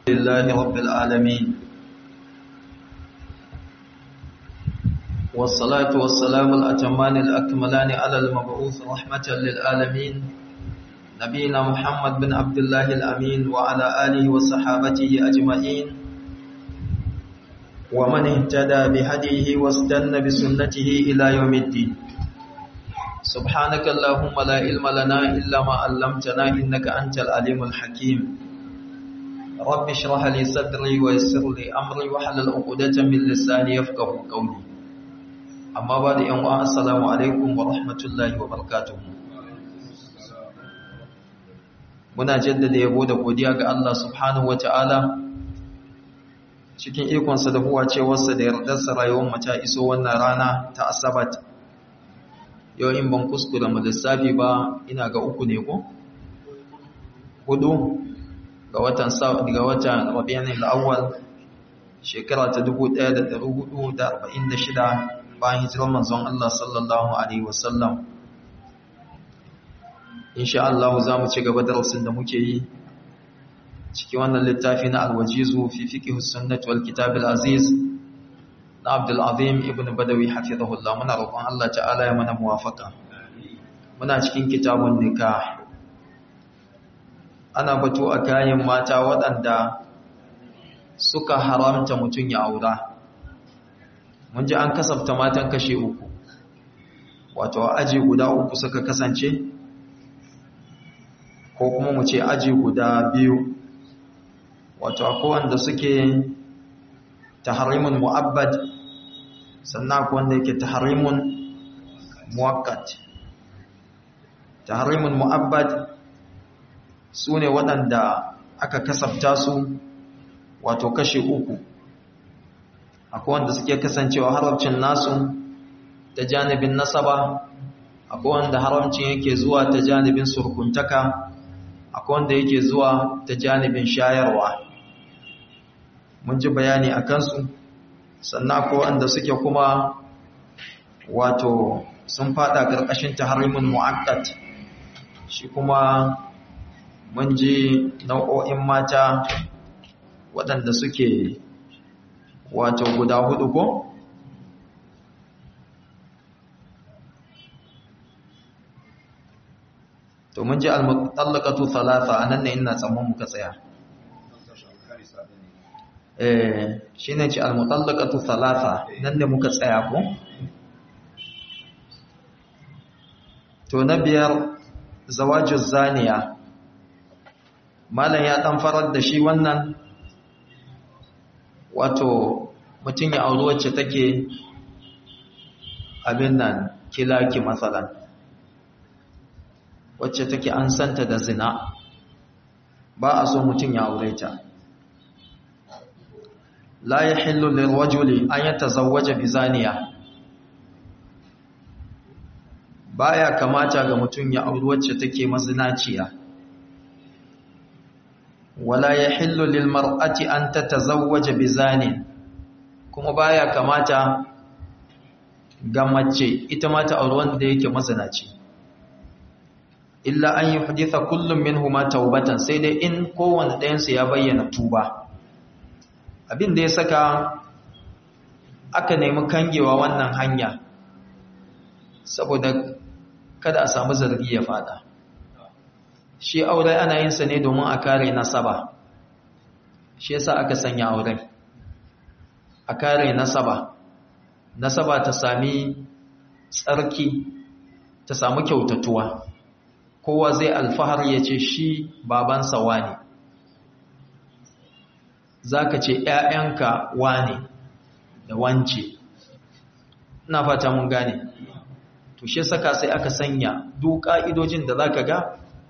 لله رب العالمين والصلاة والسلام الأتمان الأكملان على المبعوث رحمة للعالمين نبينا محمد بن عبد الله الأمين وعلى آله وصحابته أجمعين ومن اهتدى بهديه واستنى بسنته إلى يوم الدين سبحانك اللهم لا علم لنا إلا ما علمتنا إنك أنت العليم الحكيم رب اشرح لي صدري ويسر لي أمري وحلل عقدة من لساني يفقه قولي أما بعد يوم السلام عليكم ورحمة الله وبركاته muna jaddada yabo da godiya ga Allah subhanahu wataala cikin ikonsa da huwa cewarsa da yardarsa rayuwar mu ta iso wannan rana ta asabat yau in ban kuskura mu lissafi ba ina ga uku ne ko hudu ga watan ga watan Rabiul Awwal shekara ta 1446 bayan hijirar manzon Allah sallallahu alaihi wasallam insha Allah za mu ci gaba darasin da muke yi cikin wannan littafi na alwajizu fi fiqh sunnah wal kitab al aziz na Abdul Azim ibn Badawi hafizahullah muna roƙon Allah ta'ala ya mana muwafaka muna cikin kitabun nikah ana batu a kayan mata waɗanda suka haramta mutum ya aura mun ji an kasafta matan kashe uku wato aji guda uku suka kasance ko kuma mu ce aji guda biyu wato akwai wanda suke tahrimun mu'abbad sannan akwai wanda yake tahrimun muwakkat tahrimun mu'abbad su ne waɗanda aka kasafta su wato kashe uku akwai wanda suke kasancewa haramcin nasu ta janibin nasaba akwai wanda haramcin yake zuwa ta janibin surkuntaka akwai wanda yake zuwa ta janibin shayarwa mun ji bayani a kansu sannan akwai wanda suke kuma wato sun fada ƙarƙashin tahrimin mu'aqqat shi kuma mun ji nau'o'in mata waɗanda suke wato guda hudu ko to mun ji al-mutallaqatu thalatha anan ne ina tsamman muka tsaya eh shine ci al-mutallaqatu thalatha nan ne muka tsaya ko to na biyar zawaju zaniya malam ya dan farar da shi wannan wato mutum ya auri wacce take abin nan kilaki matsalan wacce take an santa da zina ba a so mutum ya aure ta la yahillu lirrajuli an yatazawwaja bizaniya baya kamata ga mutum ya auri wacce take mazinaciya wala yahillu lilmar'ati an tatazawwaja bizanin kuma baya kamata ga mace ita ma ta auri wanda yake mazinaci illa an yuhditha kullum minhuma taubatan sai dai in kowanne ɗayan su ya bayyana tuba abin da ya saka aka nemi kangewa wannan hanya saboda kada a samu zargi ya fada shi aure ana yin sa ne domin a kare nasaba shi yasa aka sanya aure a kare nasaba nasaba ta sami tsarki ta samu kyautatuwa kowa zai alfahar ya ce shi babansa wane za ka ce ‘ya'yanka wane da wance ina fata mun gane to shi saka sai aka sanya duk ƙa'idojin da za ka ga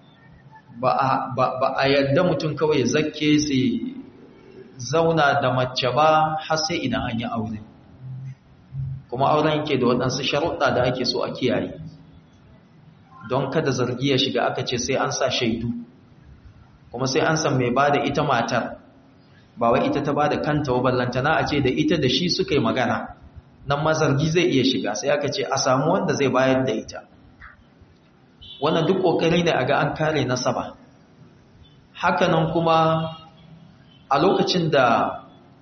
ba a yadda mutum kawai ya zakke sai zauna da mace ba har sai idan an yi aure kuma auren yake da waɗansu sharuɗa da ake so a kiyaye don kada zargi ya shiga aka ce sai an sa shaidu kuma sai an san mai ba da ita matar ba wai ita ta ba da kanta wa ballantana a ce da ita da shi suka yi magana nan ma zargi zai iya shiga sai aka ce a samu wanda zai bayar da ita wannan duk ƙoƙari ne a ga an kare nasaba hakanan kuma a lokacin da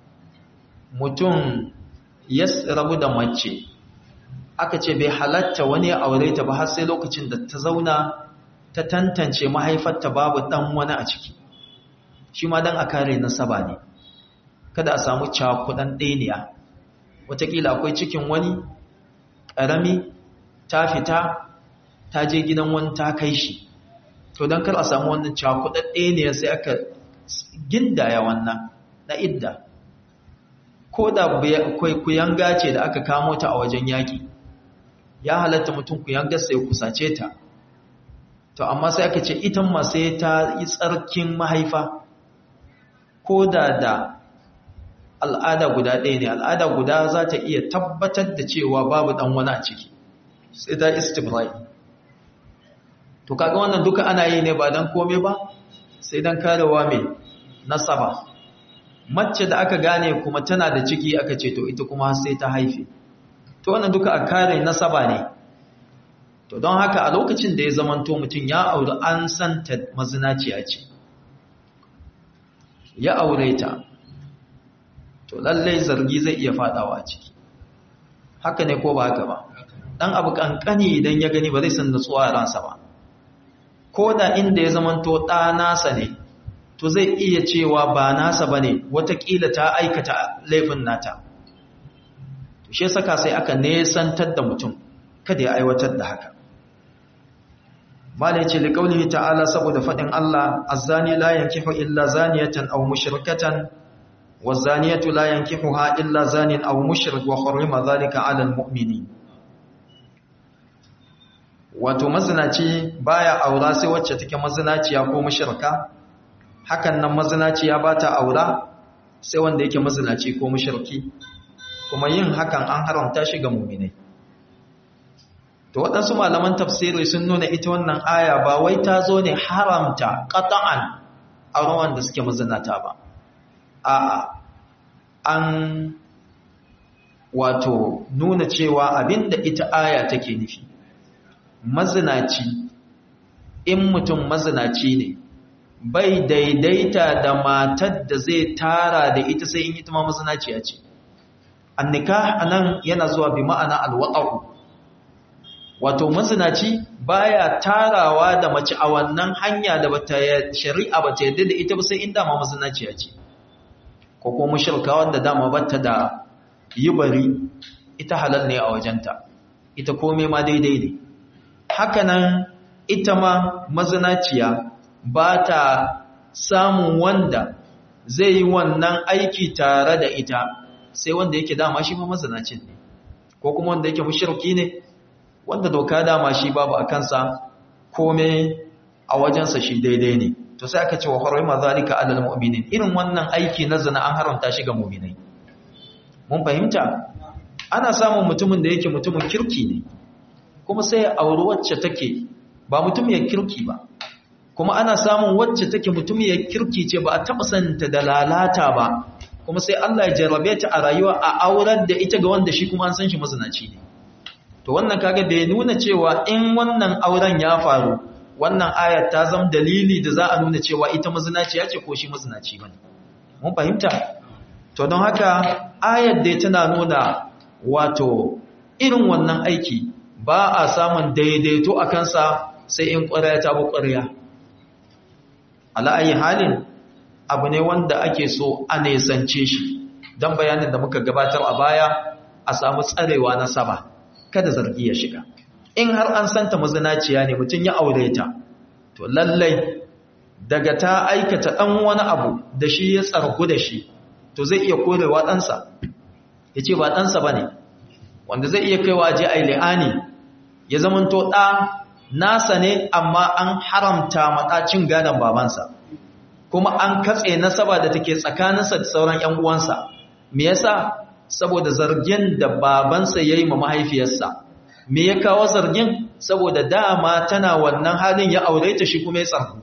mutum ya rabu da mace aka ce bai halatta wani ya aure ta ba har sai lokacin da ta zauna ta tantance mahaifarta babu dan wani a ciki shi ma dan a kare nasaba ne kada a samu cakudan ɗaniya wataƙila akwai cikin wani ƙarami ta fita ta je gidan wani ta kai shi to don kar a samu wannan cakudan ɗaniya sai aka gindaya wannan na idda ko da kuyanga ce da aka kamo ta a wajen yaƙi ya halatta mutum kuyanga sai kusace ta to amma sai aka ce ita ma sai ta yi tsarkin mahaifa ko da da al'ada guda ɗaya ne al'ada guda za ta iya tabbatar da cewa babu ɗan wani a ciki sai ta istibrai to kaga wannan duka ana yi ne ba don kome ba sai don karewa mai nasaba mace da aka gane kuma tana da ciki aka ce to ita kuma sai ta haife to wannan duka a kare nasaba ne to don haka a lokacin da ya zamanto mutum ya auri an santa mazinaciya ce ya aure ta to lallai zargi zai iya fadawa ciki haka ne ko ba haka ba dan abu kankani idan ya gani ba zai san nutsuwa a ransa ba ko da inda ya zamanto ɗa nasa ne to zai iya cewa ba nasa ba ne watakila ta aikata laifin nata to shi saka sai aka nesantar da mutum kada ya aiwatar da haka malai ce liƙaunihi ta'ala saboda faɗin Allah azzani la yankihu illa zaniyatan aw mushrikatan wazaniyatu la yankihuha illa zanin aw mushrik wa hurrima dhalika 'ala almu'minin wato mazinaci baya aura sai wacce take mazinaciya ko mushrika hakan nan mazinaciya ba ta aura sai wanda yake mazinaci ko mushriki kuma yin hakan an haramta shi ga mu'minai to waɗansu malaman tafsiri sun nuna ita wannan aya ba wai ta zo ne haramta qat'an auren wanda suke mazinata ba a'a an wato nuna cewa abinda ita aya take nufi mazinaci in mutum mazinaci ne bai daidaita da matar da zai tara da ita sai in ita ma mazinaciya ce annika anan yana zuwa bi ma'ana alwaqa'u wato mazinaci baya tarawa da mace a wannan hanya da bata shari'a bata yadda da ita ba sai in dama mazinaciya ce ko kuma mushrika wanda dama bata da yibari ita halal ne a wajenta ita komai ma daidai ne hakanan ita ma mazinaciya ba ta samun wanda zai yi wannan aiki tare da ita sai wanda yake dama shi ma mazinacin ne ko kuma wanda yake mushriki ne wanda doka dama shi babu a kansa kome a wajensa shi daidai ne to sai aka ce wa harima zalika alal mu'minin irin wannan aiki na zina an haramta shi ga mu'minai mun fahimta ana samun mutumin da yake mutumin kirki ne kuma sai auri wacce take ba mutumiyar kirki ba kuma ana samun wacce take mutumiyar kirki ce ba a taɓa santa da lalata ba kuma sai Allah ya jarrabe ta a rayuwa a aurar da ita ga wanda shi kuma an san shi mazinaci ne to wannan kaga bai nuna cewa in wannan auren ya faru wannan ayat ta zama dalili da za a nuna cewa ita mazinaciya ce ko shi mazinaci bane mun fahimta to don haka ayat dai tana nuna wato irin wannan aiki ba a samun daidaito a kansa sai in ƙwarya ta bi ƙwarya ala'ayi halin abu ne wanda ake so a nesance shi don bayanin da muka gabatar a baya a samu tsarewa na saba kada zargi ya shiga in har an santa mazinaciya ne mutum ya aure ta to lallai daga ta aikata ɗan wani abu da shi ya tsargu da shi to zai iya korewa ɗansa ya ce ba ɗansa ba ne wanda zai iya kaiwa je a li'ani ya zamanto ɗa nasa ne amma an haramta maɗacin gadon babansa kuma an katse nasaba da take tsakaninsa da sauran ‘yan uwansa me yasa saboda zargin da babansa ya yi ma mahaifiyarsa me ya kawo zargin saboda dama tana wannan halin ya aure ta shi kuma ya tsarku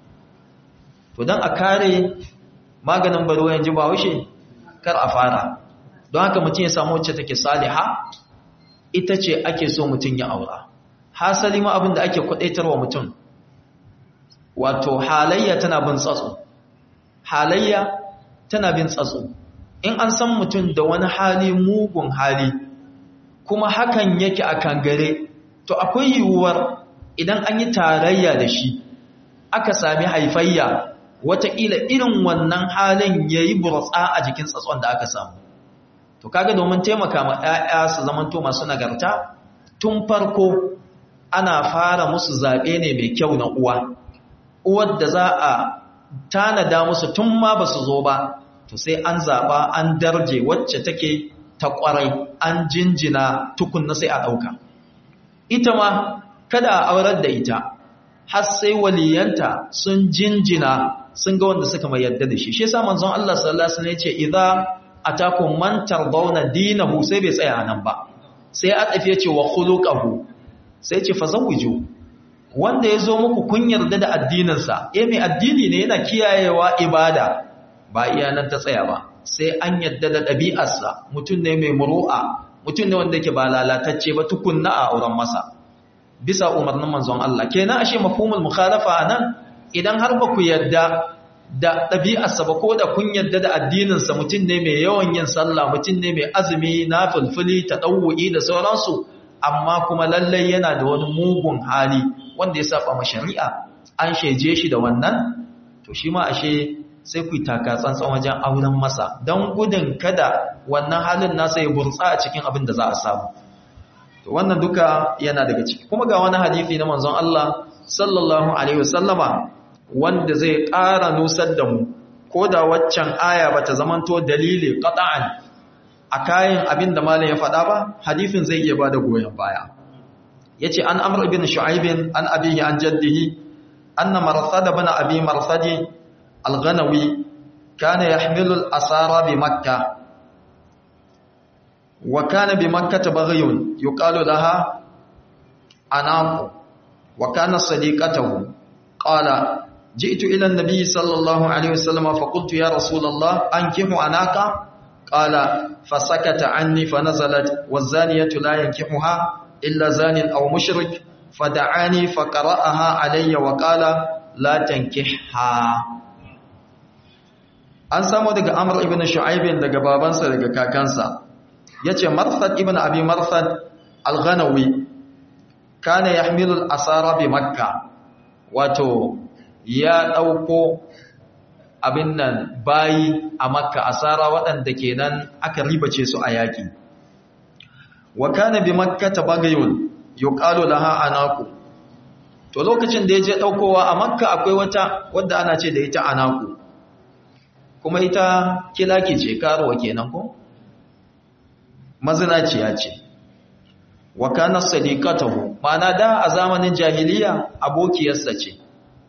to don a kare maganin baro yanzu ba wushe kar a fara don haka mutum ya samu wacce take saliha ita ce ake so mutum ya aura hasali ma abin da ake kwadaitarwa mutum wato halayya tana bin tsatso halayya tana bin tsatso in an san mutum da wani hali mugun hali kuma hakan yake a kangare to akwai yiwuwar idan an yi tarayya da shi aka sami haifayya wataƙila irin wannan halin ya yi burtsa a jikin tsatson da aka samu to kaga domin taimaka ma 'ya'ya su zamanto masu nagarta tun farko ana fara musu zaɓe ne mai kyau na uwa uwar da za a tanada musu tun ma ba su zo ba to sai an zaɓa an darje wacce take ta ƙwarai an jinjina tukunna sai a ɗauka ita ma kada a aurar da ita har sai waliyanta sun jinjina sun ga wanda suka mai yadda da shi shi yasa manzon Allah sallallahu alaihi wasallam ya ce idza atakum man tardawna dinahu sai bai tsaya nan ba sai a tafi yace wa khuluquhu sai ce fazawiju wanda yazo muku kun yarda da addinin sa eh mai addini ne yana kiyayewa ibada ba iya nan ta tsaya ba sai an yarda da ɗabi'arsa mutum ne mai muru'a mutum ne wanda yake ba lalatacce ba tukunna a auren masa bisa umarnin manzon Allah kenan ashe mafhumul mukhalafa nan idan har ba ku yarda da ɗabi'arsa ba ko da kun yarda da addininsa mutum ne mai yawan yin sallah mutum ne mai azumi na fulfuli ta ɗauwa'i da sauransu amma kuma lallai yana da wani mugun hali wanda ya saba ma shari'a an sheje shi da wannan to shi ma ashe sai ku yi taka tsantsan wajen auren masa don gudun kada wannan halin nasa ya burtsa a cikin abin da za a samu to wannan duka yana daga ciki kuma ga wani hadisi na manzon Allah sallallahu alaihi wasallama wanda zai ƙara nusar da mu ko da waccan aya bata zamanto dalili qat'an a kayan abin da malam ya faɗa ba hadisin zai iya bada goyon baya yace an amr ibn shu'aib an abihi an jaddihi anna marsad ibn abi marsadi al-ghanawi kana yahmilu al-asara bi makkah wa kana bi makkah baghyun yuqalu laha anaqu wa kana sadiqatuhu qala جئت إلى النبي صلى الله عليه وسلم فقلت يا رسول الله أنكح عناك قال فسكت عني فنزلت والزانية لا ينكحها إلا زان أو مشرك فدعاني فقرأها علي وقال لا تنكحها an samu daga Amr ibn Shu'aib daga babansa daga kakansa yace Marsad ibn Abi Marsad al-Ghanawi kana yahmilu al-asara bi Makkah wato ya ɗauko abin nan bayi a makka asara waɗanda kenan aka ribace su a yaƙi wa kana bi makka ta bagayun yuqalu laha anaku to lokacin da ya je ɗaukowa a makka akwai wata wadda ana ce da ita anaku kuma ita kilaki ce karuwa kenan ko mazinaciya ce wa kana sadiqatahu ma'ana da a zamanin jahiliya abokiyarsa ce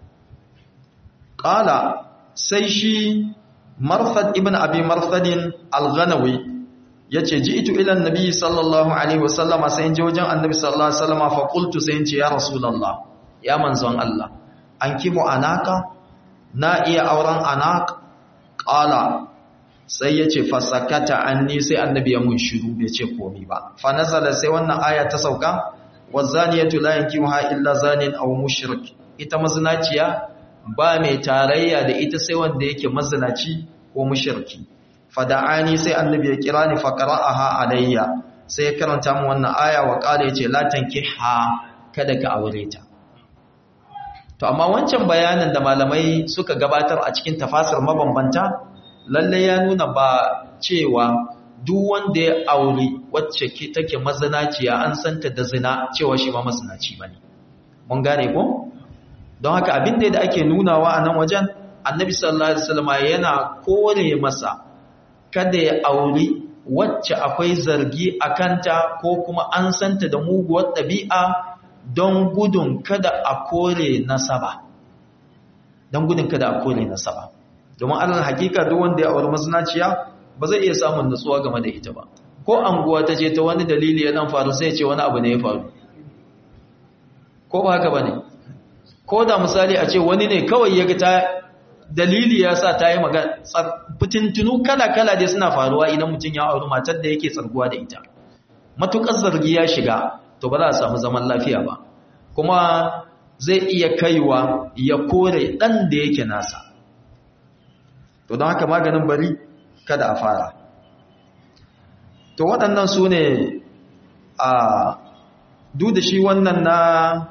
Ƙala sai shi Marfad ibn Abi Marfadin Al-Ghanawi ya ce, Ji ito ilan Nabi sallallahu Alaihi wasallama sai in ji wajen annabi sallallahu Alaihi wasallama faƙultu sai in ce, Ya Rasulallah, ya manzon Allah, an kimu anaka, na iya auren anak, ƙala sai ya ce, Fasakata an ni sai annabi ya mun shiru bai ce komi ba. Fanazala sai wannan aya ta sauka, wa zaniyatu la yankimuha illa zanin aw mushrik. Ita mazinaciya ba mai tarayya da ita sai wanda yake mazinaci ko mushriki fada'ani sai annabi ya kira ni fa qara'aha alayya sai ya karanta mu wannan aya wa qala yace la tankiha kada ka aure ta to amma wancan bayanin da malamai suka gabatar a cikin tafasir mabambanta lalle ya nuna ba cewa duk wanda ya aure wacce take mazinaciya an santa da zina cewa shi ma mazinaci bane mun gane ko don haka abin da ake nunawa a nan wajen annabi sallallahu alaihi wasallam yana kore masa kada ya auri wacce akwai zargi a kanta ko kuma an santa da muguwar ɗabi'a don gudun kada a kore nasaba don gudun kada a kore nasaba domin alal hakika duk wanda ya auri mazinaciya ba zai iya samun nutsuwa game da ita ba ko anguwa ta je ta wani dalili ya dan faru sai ya ce wani abu ne ya faru ko ba haka bane ko da misali a ce wani ne kawai ya ga ta dalili ya sa ta yi magana fitintunu kala-kala dai suna faruwa idan mutum ya auri matar da yake tsarguwa da ita matuƙar zargi ya shiga to ba za a samu zaman lafiya ba kuma zai iya kaiwa ya kore ɗan da yake nasa to don haka maganin bari kada a fara to waɗannan su ne a duk da shi wannan na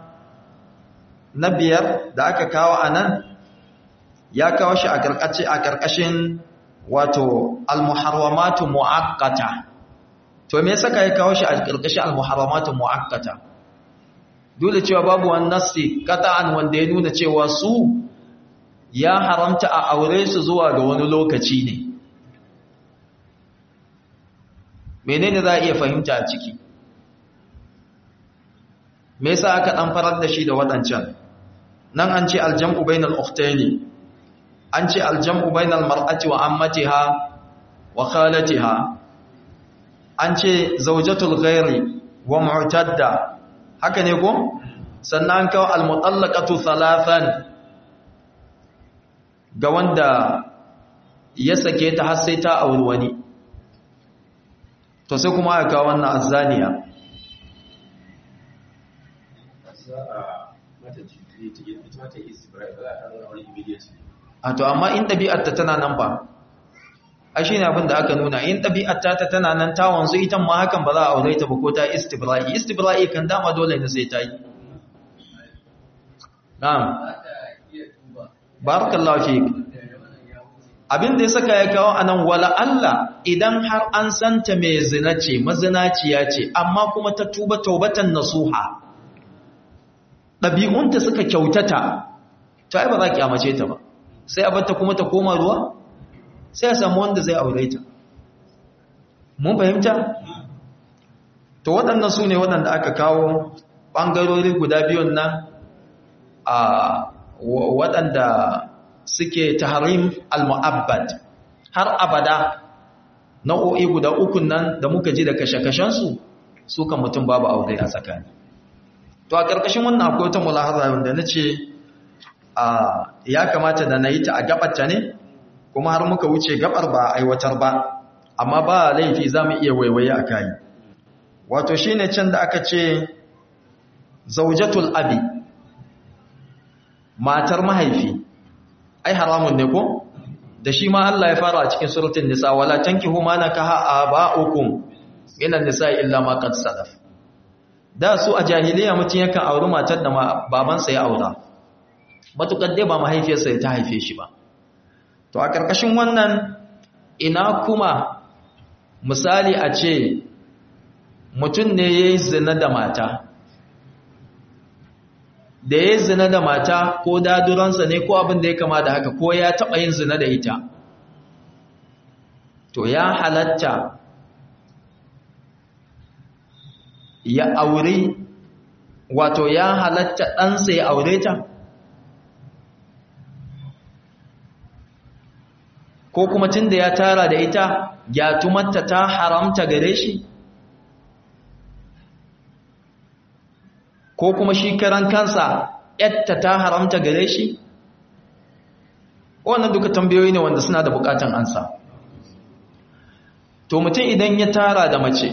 na biyar da aka kawo a nan ya kawo shi a ƙarƙashin wato almuharramatu mu'akkata to me yasa ya kawo shi a ƙarƙashin almuharramatu mu'akkata duk da cewa babu wani nassi qata'an wanda ya nuna cewa su ya haramta a aure su zuwa ga wani lokaci ne menene za a iya fahimta a ciki me yasa aka dan farar da shi da wadancan nan an ce aljam'u bainal ukhtaini an ce aljam'u bainal mar'ati wa ammatiha wa khalatiha an ce zawjatul ghairi wa mu'tadda haka ne ko sannan kawo almutallaqatu thalathan ga wanda ya sake ta har sai ta auri wani to sai kuma aka kawo wannan azzaniya a to amma in ɗabi'arta tana nan ba a shi ne abin da aka nuna in ɗabi'arta ta tana nan ta wanzu ita ma hakan ba za a aure ta ba ko ta istibra'i istibra'i kan dama dole ne sai ta yi na'am barakallahu fi abin da ya saka ya kawo anan wala Allah idan har an santa mai zina ce mazinaciya ce amma kuma ta tuba taubatan nasuha ɗabi'unta suka kyautata ta ai ba za ki amace ta ba sai a batta kuma ta koma ruwa sai a samu wanda zai aure ta mun fahimta to waɗannan su ne waɗanda aka kawo ɓangarori guda biyun nan a waɗanda suke tahrim al-mu'abbad har abada nau'o'i guda ukun nan da muka ji da kashe-kashensu su kan mutum babu aure a tsakani to a ƙarƙashin wannan akwai wata mulahaza wanda na ce ya kamata da na yi ta a gabarta ne kuma har muka wuce gabar ba aiwatar ba amma ba laifi za mu iya waiwaye a kayi wato shi ne can da aka ce zaujatul abi matar mahaifi ai haramun ne ko da shi ma Allah ya fara a cikin suratul nisa wala tankihu ma nakaha aba'ukum minan nisa illa ma qad salaf da su a jahiliya mutun yakan auri matar da babansa ya aura matukar dai ba mahaifiyarsa ya ta haife shi ba to a karkashin wannan ina kuma misali a ce mutum ne yayi zina da mata da ya zina da mata ko daduransa ne ko abin da ya kama da haka ko ya taɓa yin zina da ita to ya halatta ya aure wato ya halatta ɗansa ya aure ta ko kuma tun da ya tara da ita ya tumatta ta haramta gare shi ko kuma shi karan kansa yatta ta haramta gare shi wannan duka tambayoyi ne wanda suna da bukatan ansa to mutum idan ya tara da mace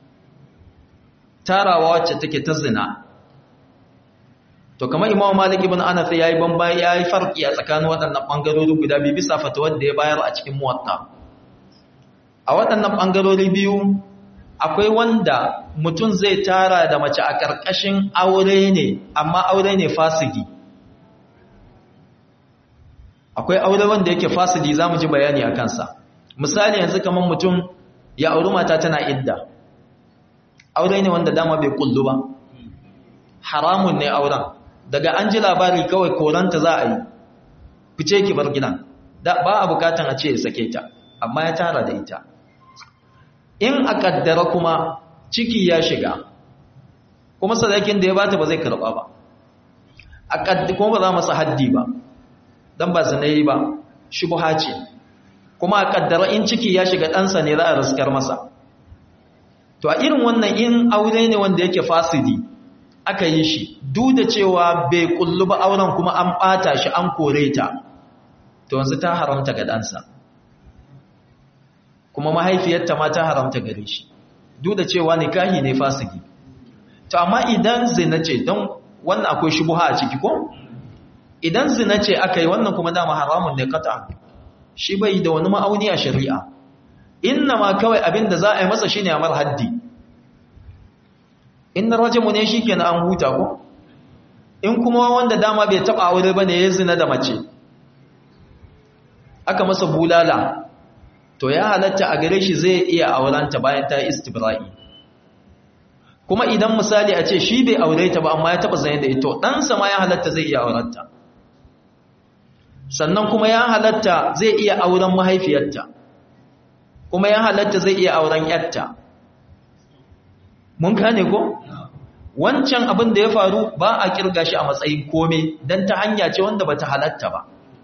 tarawa wacce take ta zina to kamar imamu malik ibn anas yayi bamba yayi farki a tsakanin waɗannan bangarori guda biyu bisa fatawar da ya bayar a cikin muwatta a waɗannan bangarori biyu akwai wanda mutum zai tara da mace a ƙarƙashin aure ne amma aure ne fasidi akwai aure wanda yake fasidi za mu ji bayani a kansa misali yanzu kamar mutum ya auri mata tana idda aure ne wanda dama bai kullu ba haramun ne auren daga an ji labari kawai koranta za a yi fice ki bar gidan ba a bukatan a ce ya sake ta amma ya tara da ita in a kaddara kuma ciki ya shiga kuma sadakin da ya bata ba zai karba ba a kaddi kuma ba za masa haddi ba dan ba zanayi ba shubha ce kuma a kaddara in ciki ya shiga ɗansa ne za a riskar masa to a irin wannan in aure ne wanda yake fasidi aka yi shi duk da cewa bai kullu ba auren kuma an ɓata shi an kore ta to yanzu ta haramta ga ɗansa kuma mahaifiyarta ma ta haramta gare shi duk da cewa nikahi ne fasiki to amma idan zina ce don wannan akwai shubuha a ciki ko idan zina ce aka yi wannan kuma dama haramun ne kata shi bai da wani ma'auni a shari'a inna ma kawai abin da za a yi masa shi ne a mar haddi in na rajamu ne shi kenan an huta ko in kuma wanda dama bai taɓa aure ba ne ya zina da mace aka masa bulala to ya halatta a gare shi zai iya aurenta bayan ta istibra'i kuma idan misali a ce shi bai aure ta ba amma ya taɓa zane da ito ɗansa ma ya halatta zai iya aurenta sannan kuma ya halatta zai iya auren mahaifiyarta kuma ya halatta zai iya auren yarta mun gane ko wancan abin da ya faru ba a kirga shi a matsayin kome don ta hanya ce wanda ba ta halatta ba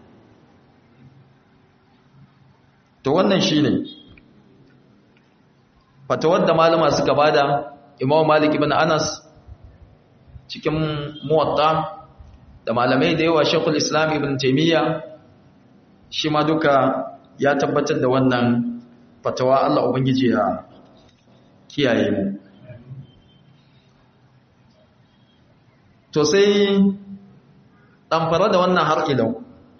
to wannan shi ne fatawar da malama suka bada imam malik ibn anas cikin muwatta da malamai da yawa shekul islam ibn taimiyya shi ma duka ya tabbatar da wannan fatawa Allah Ubangiji ya kiyaye mu to sai ɗamfara da wannan har ilau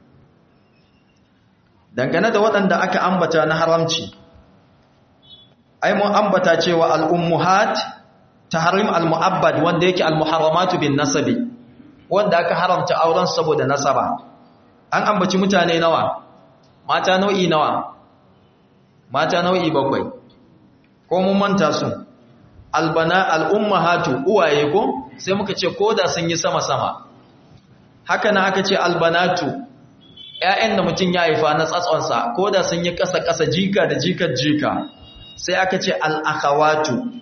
dangane da waɗanda aka ambata na haramci ai mun ambata cewa al'ummuhat tahrim al-mu'abbad wanda yake al-muharramatu bin nasabi wanda aka haramta auren saboda nasaba an ambaci mutane nawa mata nau'i nawa mata nau'i bakwai ko mun manta su albana al-ummahatu uwaye ko sai muka ce koda sun yi sama sama haka na aka ce albanatu ƴaƴan da mutum ya haifa na tsatsonsa koda sun yi ƙasa ƙasa jika da jikar jika sai aka ce al-akhawatu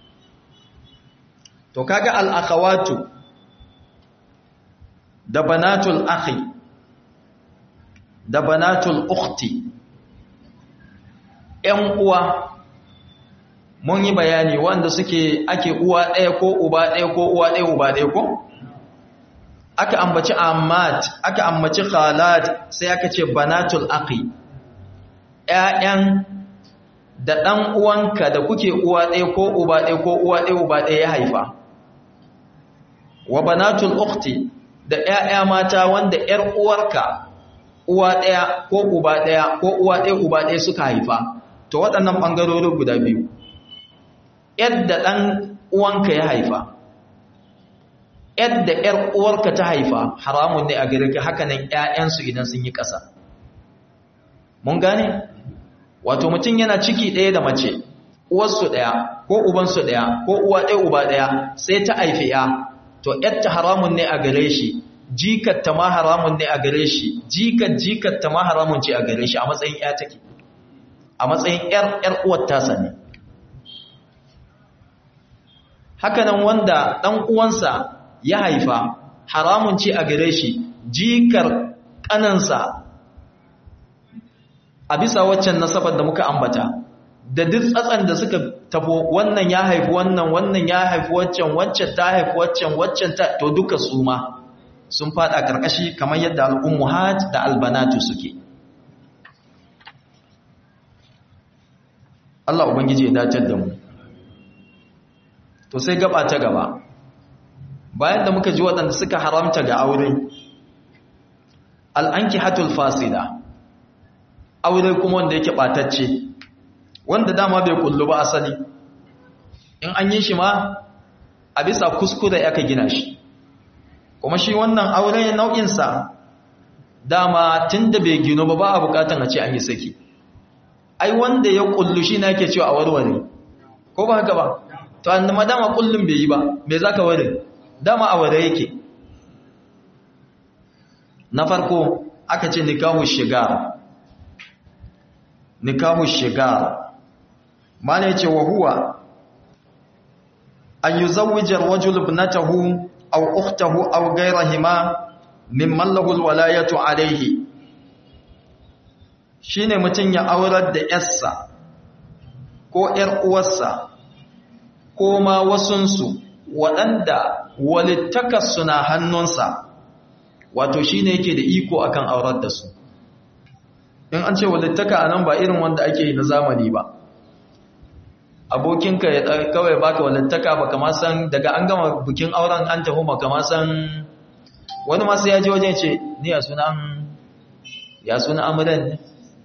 to kaga al-akhawatu da banatul akhi da banatul ukhti ƴan uwa mun yi bayani wanda suke ake uwa ɗaya ko uba ɗaya ko uwa ɗaya uba ɗaya ko aka ambaci ammat aka ambaci khalat sai aka ce banatul akhi ƴaƴan da ɗan uwanka da kuke uwa ɗaya ko uba ɗaya ko uwa ɗaya uba ɗaya ya haifa wa banatul ukhti da ƴaƴa mata wanda ƴar uwarka uwa ɗaya ko uba ɗaya ko uwa ɗaya uba ɗaya suka haifa to waɗannan ɓangarori guda biyu yadda ɗan uwanka ya haifa yadda ƴar uwarka ta haifa haramun ne a gare ka haka nan ƴaƴansu idan sun yi ƙasa mun gane wato mutum yana ciki ɗaya da mace uwarsu ɗaya ko ubansu ɗaya ko uwa ɗaya uba ɗaya sai ta haifi ya to ƴarta haramun ne a gare shi jikatta ma haramun ne a gare shi jikat jikatta ma haramun ce a gare shi a matsayin ƴa take a matsayin ƴar ƴar uwar tasa ne hakanan wanda ɗan uwansa ya haifa haramun ce a gare shi jikar ƙanansa a bisa waccan nasabar da muka ambata da duk tsatsan da suka tafo wannan ya haifi wannan wannan ya haifi waccan waccan ta haifi waccan waccan ta to duka su ma sun fada karkashi kamar yadda al'ummuhat da albanatu suke Allah ubangiji ya dace da mu to sai gaba ta gaba bayan da muka ji waɗanda suka haramta ga aure al'anki hatul fasida aure kuma wanda yake ɓatacce wanda dama bai kullu ba asali in an yi shi ma a bisa kuskure aka gina shi kuma shi wannan aure nau'insa dama tun da bai gino ba ba a bukatan a ce an yi saki ai wanda ya kullu shi na ke cewa a warware ko ba haka ba to annama dama kullum bai yi ba me zaka ware dama a ware yake na farko aka ce nikahu shigar nikahu shigar mana yace wa huwa an yuzawwija ar-rajulu ibnatahu aw ukhtahu aw ghayrahima mimman lahu al-walayatu alayhi shine mutun ya aurar da yarsa ko yar uwarsa ko ma wasunsu waɗanda walittakarsu na hannunsa wato shi ne yake da iko akan aurar da su in an ce walittaka a nan ba irin wanda ake yi na zamani ba abokinka ya kawai baka walittaka ba kama san daga an gama bikin auren an tafi ba kama san wani masu yaji wajen ce ni ya suna ya suna amuran ne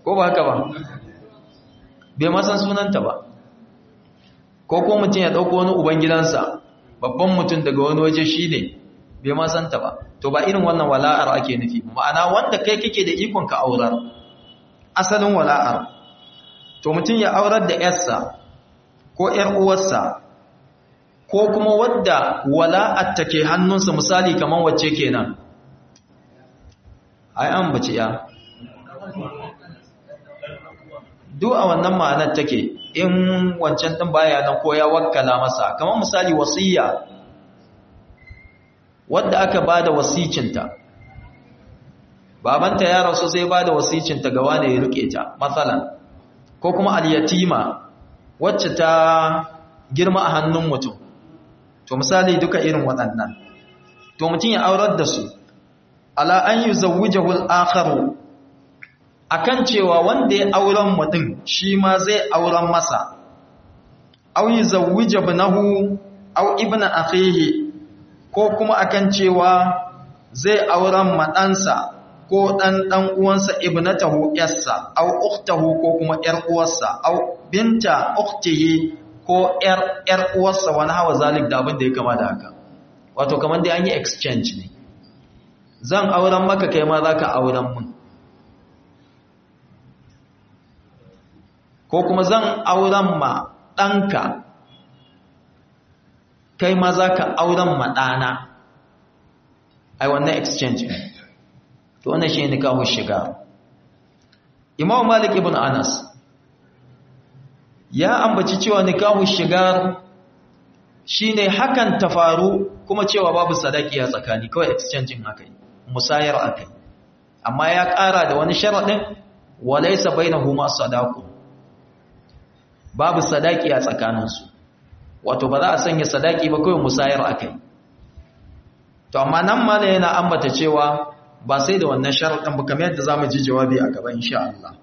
ko ba haka ba bai ma san sunanta ba ko ko mutum ya ɗauko wani ubangidansa babban mutum daga wani waje shi ne bai ma santa ba to ba irin wannan wala'ar ake nufi ma'ana wanda kai kake da ikon ka aurar asalin wala'ar to mutum ya aurar da yarsa ko ‘yar uwarsa ko kuma wadda wala'ar ta ke hannunsa misali kamar wacce kenan ai an bace ya duk a wannan ma'anar take in wancan ɗin baya nan ko ya wakkala masa kamar misali wasiyya wadda aka ba da wasicinta babanta ya rasu sai ba da wasicinta ga wane ya rike ta matsalan ko kuma al-yatima wacce ta girma a hannun mutum to misali duka irin waɗannan to mutum ya aurar da su ala an yi zawujahu al-akharu akan cewa wanda ya auren mutum shi ma zai auren masa au yi zawuja ibnahu au ibna akhihi ko kuma akan cewa zai auren maɗansa ko ɗan ɗan uwansa ibnatahu yarsa au ukhtahu ko kuma ƴar uwarsa au binta ukhtihi ko ƴar ƴar uwarsa wani hawa zalik da abin da ya kama da haka wato kamar dai an yi exchange ne zan auren maka kai ma zaka auren mun ko kuma zan auren ma ɗanka kai ma za ka auren maɗana ai wannan exchange to wannan shi ne kawo shiga imam malik ibn anas ya ambaci cewa nikahu shigar shine hakan ta faru kuma cewa babu sadaki a tsakani kawai exchanging akai musayar akai amma ya ƙara da wani sharaɗin walaysa bainahuma sadaqu babu sadaki a tsakaninsu wato ba za a sanya sadaki ba kawai musayar akai to amma nan ma yana ambata cewa ba sai da wannan sharaɗin ba kamar yadda zamu ji jawabi a gaba insha Allah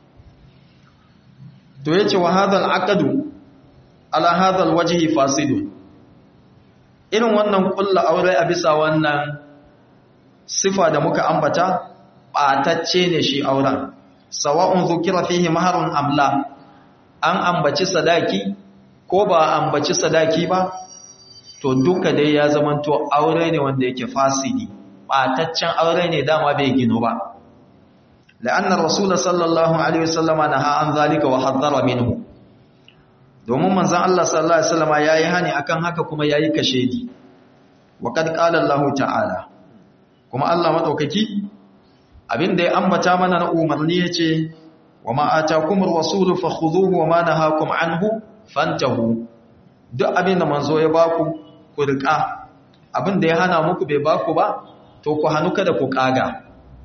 to yace wa hadal aqdu ala hadal wajhi fasidun irin wannan kullu aure a bisa wannan sifa da muka ambata batacce ne shi auren sawa'un zukira fihi maharun amla an ambaci sadaki ko ba ambaci sadaki ba to duka dai ya zamanto aure ne wanda yake fasidi bataccen aure ne dama bai gino ba la'anna rasul sallallahu alaihi wasallama naha an zalika wa haddara minhu domin manzon Allah sallallahu alaihi wasallama yayi hani akan haka kuma yayi kashedi wa kad qala Allah ta'ala kuma Allah madaukaki abinda ya ambata mana na umarni yace wa ma atakumur rasulu fakhudhuhu wa ma nahakum anhu fantahu duk abinda manzo ya baku ku rika abinda ya hana muku bai baku ba to ku hanu kada ku kaga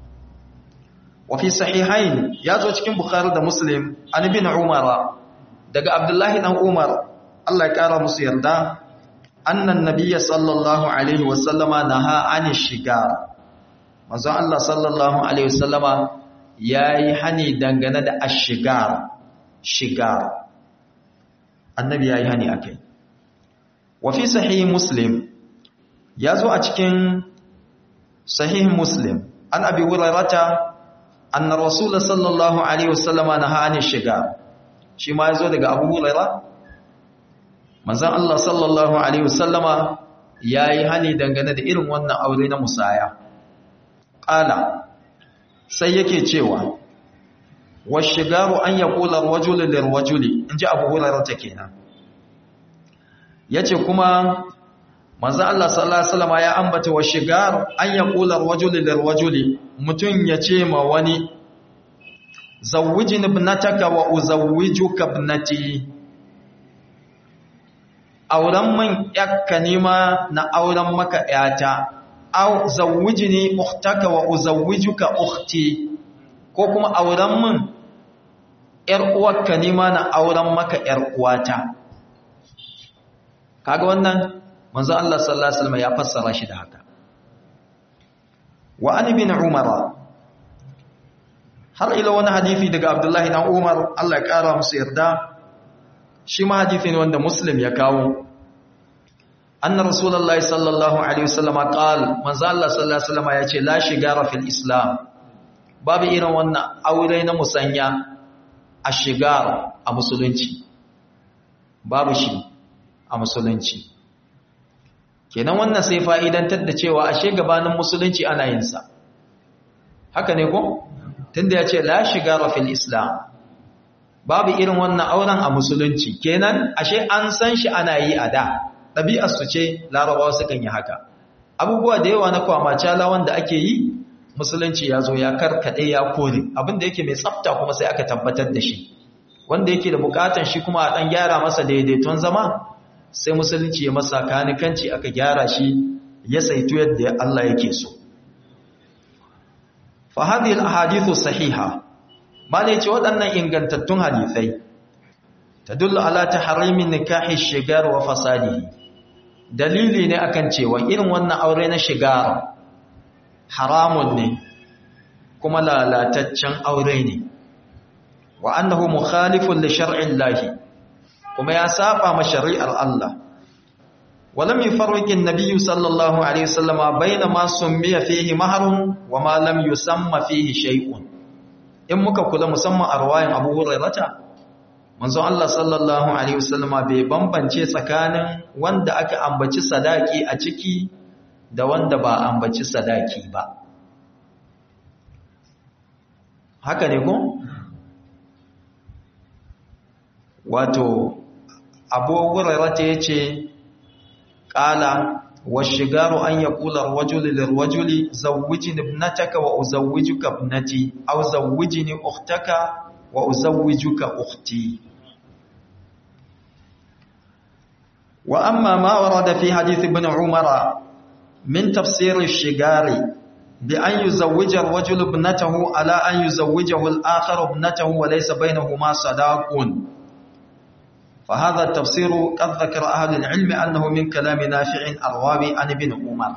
wa fi sahihain yazo cikin bukhari da muslim an ibn umar daga abdullahi dan umar Allah ya kara musu yarda annan nabiyya sallallahu alaihi wasallama naha ani shiga manzo Allah sallallahu alaihi wasallama yayi hani dangane da ashigar shigar annabi yayi hani akai wa fi sahih muslim yazo a cikin sahih muslim an abi hurairata anna rasul sallallahu alaihi wasallama naha ani shigar shi ma yazo daga abu hurairah manzon Allah sallallahu alaihi wasallama yayi hani dangane da irin wannan aure na musaya qala sai yake cewa washigaru an yaqula ar-rajulu lir-rajuli inji Abu Hurairah ta kenan yace kuma manzon Allah sallallahu alaihi wasallama ya ambata washigar an yaqula ar-rajulu lir-rajuli mutun yace ma wani zawwijni ibnataka wa uzawwijuka ibnati auren man yakka nima na auren maka yata aw zawwijni ukhtaka wa uzawwijuka ukhti ko kuma auren man yar uwarka nima na auren maka yar uwata kaga wannan manzo Allah sallallahu alaihi wasallam ya fassara shi da haka wa an ibn umar har ila wani hadisi daga abdullahi dan umar Allah ya kara musu yarda shi ma hadisi ne wanda muslim ya kawo anna rasulullahi sallallahu alaihi wasallam qal manzo Allah sallallahu alaihi wasallam yace la shigara fil islam babu irin wannan aure na musanya a shigar a musulunci babu shi a musulunci kenan wannan sai fa'idantar da cewa ashe gabanin musulunci ana yin sa haka ne ko tunda ya ce la shigar fil islam babu irin wannan auren a musulunci kenan ashe an san shi ana yi a da ɗabi'ar su ce larabawa sukan yi haka abubuwa da yawa na kwamacala wanda ake yi musulunci ya zo ya karkaɗe ya kore abinda yake mai tsafta kuma sai aka tabbatar da shi wanda yake da bukatan shi kuma a ɗan gyara masa daidaiton zama sai musulunci ya masa kanikanci aka gyara shi ya saitu yadda Allah yake so fa hadhihi al-ahadithu sahiha malai ce waɗannan ingantattun hadisai tadullu ala tahrimin nikahi shigar wa fasadihi dalili ne akan cewa irin wannan aure na shigar haramun ne kuma lalataccen aure ne wa annahu mukhalifun li shar'i Allah kuma ya saba ma shari'ar Allah walam yufarriqu an-nabiy sallallahu alaihi wasallam baina ma summiya fihi mahrun wa ma lam yusamma fihi shay'un in muka kula musamman a riwayan Abu Hurairah manzo Allah sallallahu alaihi wasallam bai bambance tsakanin wanda aka ambaci sadaki a ciki da wanda ba ambaci sadaki ba haka ne ko wato abu hurairata yace qala washigaru an yaqula ar-rajulu lir-rajuli zawwijni ibnataka wa uzawwijuka ibnati aw zawwijni ukhtaka wa uzawwijuka ukhti wa amma ma warada fi hadith ibn umara من تفسير الشجار بأن يزوج الرجل ابنته على أن يزوجه الآخر ابنته وليس بينهما صداق فهذا التفسير قد ذكر أهل العلم أنه من كلام نافع الراوي عن ابن عمر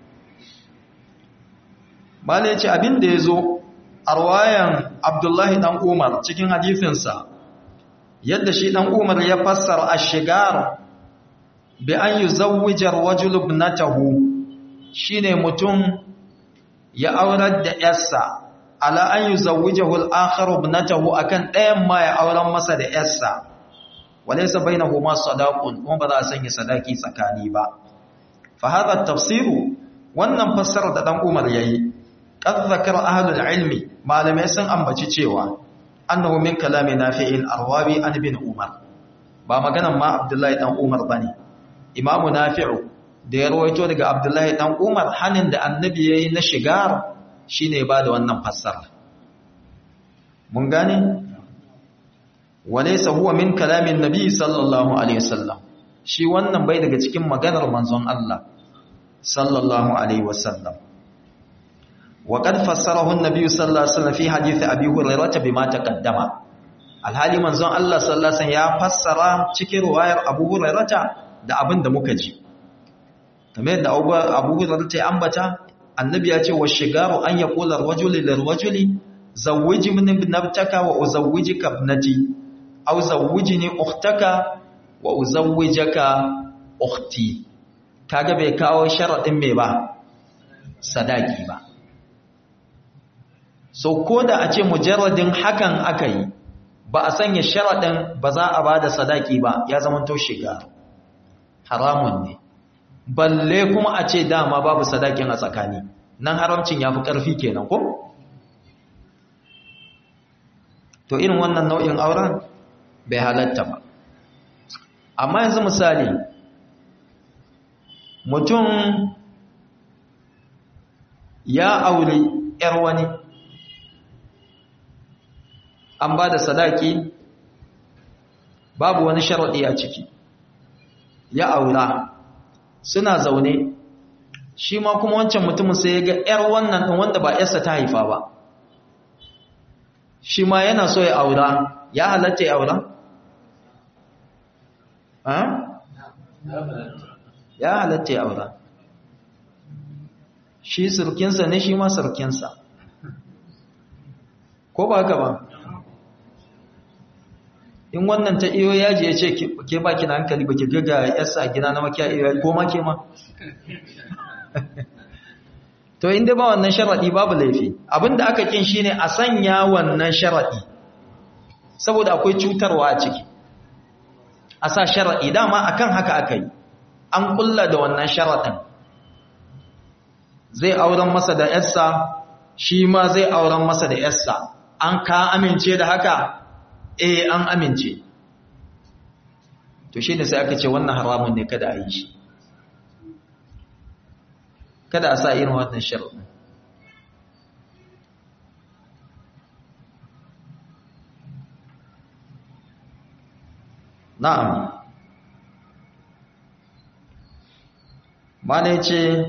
bala yace abin da yazo arwayan Abdullahi dan Umar cikin hadisinsa yadda shi dan Umar ya fassara ash-shigar bi an yuzawwija ar-rajulu ibnatahu shine mutum ya aurar da yarsa ala an yuzawwijahu al-akharu ibnatahu akan ɗayan ma ya auren masa da yarsa walaysa bainahuma sadaqun kuma ba za a sanya sadaki tsakani ba fa hadha tafsiru wannan fassara da dan Umar yayi qad zakara ahlul ilmi malamai sun ambaci cewa annahu min kalami nafi'in arwabi an ibn Umar ba maganan ma Abdullahi dan Umar bane imamu nafi'u da ya rawaito daga Abdullahi dan Umar hanin da annabi yayi na shigar shine ba da wannan fassara mun gane walaysa huwa min kalamin nabi sallallahu alaihi wasallam shi wannan bai daga cikin maganar manzon Allah sallallahu alaihi wasallam wa qad fassarahu an-nabi sallallahu alaihi wasallam fi hadith abi hurairah bima taqaddama alhali manzon Allah sallallahu alaihi wasallam ya fassara cikin riwayar abu hurairah da abin da muka ji kamar yadda abu hurairah ta ambata annabi ya ce wa shigaru an yaqula ar-rajulu lir-rajuli zawwiji min ibnataka wa uzawwijuka ibnati aw zawwijni ukhtaka wa uzawwijaka ukhti kaga bai kawo sharadin me ba sadaki ba so koda a ce mujarradin hakan akai ba a sanya sharadin ba za a bada sadaki ba ya zama to shiga haramun ne balle kuma a ce dama babu sadakin a tsakani nan haramcin ya fi ƙarfi kenan ko? to irin wannan nau'in auren bai halatta ba amma yanzu misali mutum ya aure ‘yar wani an ba da sadaki babu wani sharaɗi a ciki ya aura suna zaune shi ma kuma wancan mutumin sai ya ga ‘yar wannan ɗin wanda ba ‘yarsa ta haifa ba shi ma yana so ya aura ya halatta ya aura? ya halatta ya aura shi surkinsa ne shi ma surkinsa ko ba haka ba in wannan ta iyo yaji ya ce ke ba ki na hankali ba ki gaga yasa gina na makiya iyo ko ma ke ma to inda ba wannan sharadi babu laifi abinda aka kin shine a sanya wannan sharadi saboda akwai cutarwa a ciki a sa sharadi dama akan haka aka yi an kulla da wannan sharadin zai auren masa da yarsa shi ma zai auren masa da yarsa an ka amince da haka eh an amince to shine sai aka ce wannan haramun ne kada a yi shi kada a sa irin wannan sharadin na'am mana yace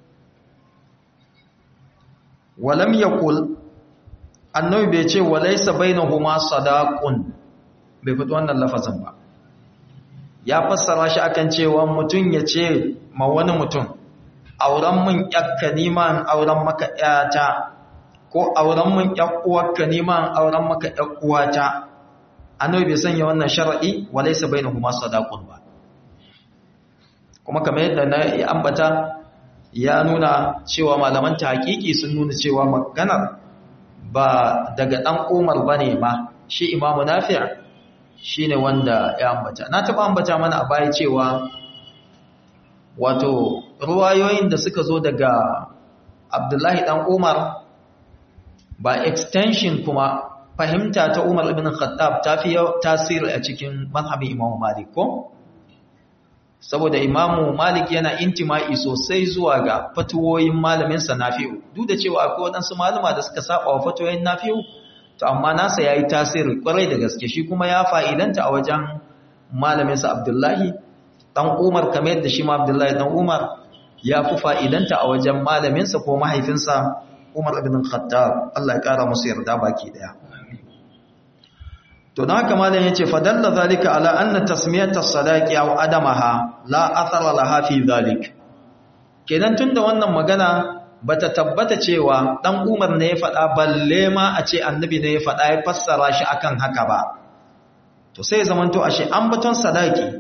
walam yaqul annabi bai ce walaysa bainahuma sadaqun bai fito wannan lafazin ba ya fassara shi akan cewa mutun ya ce ma wani mutum auren mun yakka niman auren maka yata ko auren mun yakkuwarka niman auren maka yakkuwata annabi bai sanya wannan shar'i walaysa bainahuma sadaqun ba kuma kamar yadda na ambata ya nuna cewa malaman hakiki sun nuna cewa maganar ba daga dan Umar bane ma shi Imam Nafi' shine wanda ya ambata na taba ambata mana a baya cewa wato ruwayoyin da suka zo daga Abdullahi dan Umar ba extension kuma fahimta ta Umar ibn Khattab ta fi tasiri a cikin mazhabin Imam Malik ko saboda Imam Malik yana intima'i sosai zuwa ga fatuwoyin malamin sa Nafi'u duk da cewa akwai wadansu malama da suka saba wa fatuwoyin Nafi'u to amma nasa yayi tasiri kwarai da gaske shi kuma ya fa'idanta a wajen malamin sa Abdullahi dan Umar kamar yadda shi ma Abdullahi dan Umar ya fi fa'idanta a wajen malamin sa ko mahaifinsa Umar ibn Khattab Allah ya kara musu yarda baki daya to don haka malam yace fadalla zalika ala anna tasmiyata sadaqi aw adamaha la athara laha fi zalik kenan tunda wannan magana bata tabbata cewa dan Umar ne ya faɗa balle ma a ce annabi ne ya faɗa ya fassara shi akan haka ba to sai zamanto ashe an baton sadaki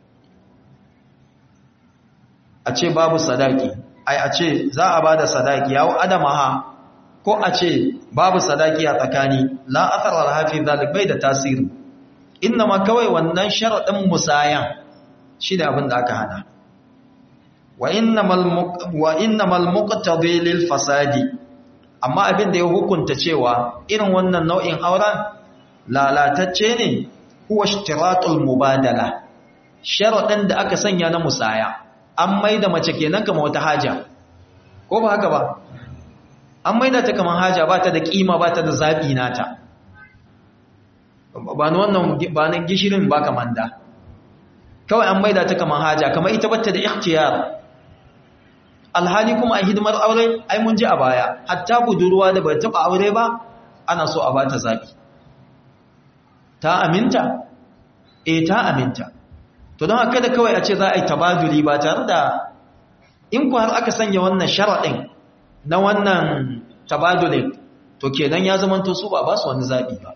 a ce babu sadaki ai a ce za a bada sadaki yawo adamaha ko a ce babu sadaki a tsakani la athara lahafi zalik bai da tasiri ma kawai wannan sharadin musayan shi da abin da aka hana wa innamal wa innamal muqtadi lil fasadi amma abin da ya hukunta cewa irin wannan nau'in auren lalatacce ne huwa ishtiratul mubadala sharadin da aka sanya na musaya an maida mace kenan kamar wata haja ko ba haka ba an maida ta kamar haja ba ta da kima ba ta da zaɓi nata ba na wannan ba na gishirin ba kamar da kawai an maida ta kamar haja kamar ita batta da ikhtiyar alhali kuma a hidimar aure ai mun ji a baya hatta budurwa da bai taɓa aure ba ana so a ba ta zaɓi ta aminta eh ta aminta to don haka da kawai a ce za a yi tabaduli ba tare da in ku har aka sanya wannan sharaɗin na wannan tabadulin to kenan ya zamanto su ba ba su wani zaɓi ba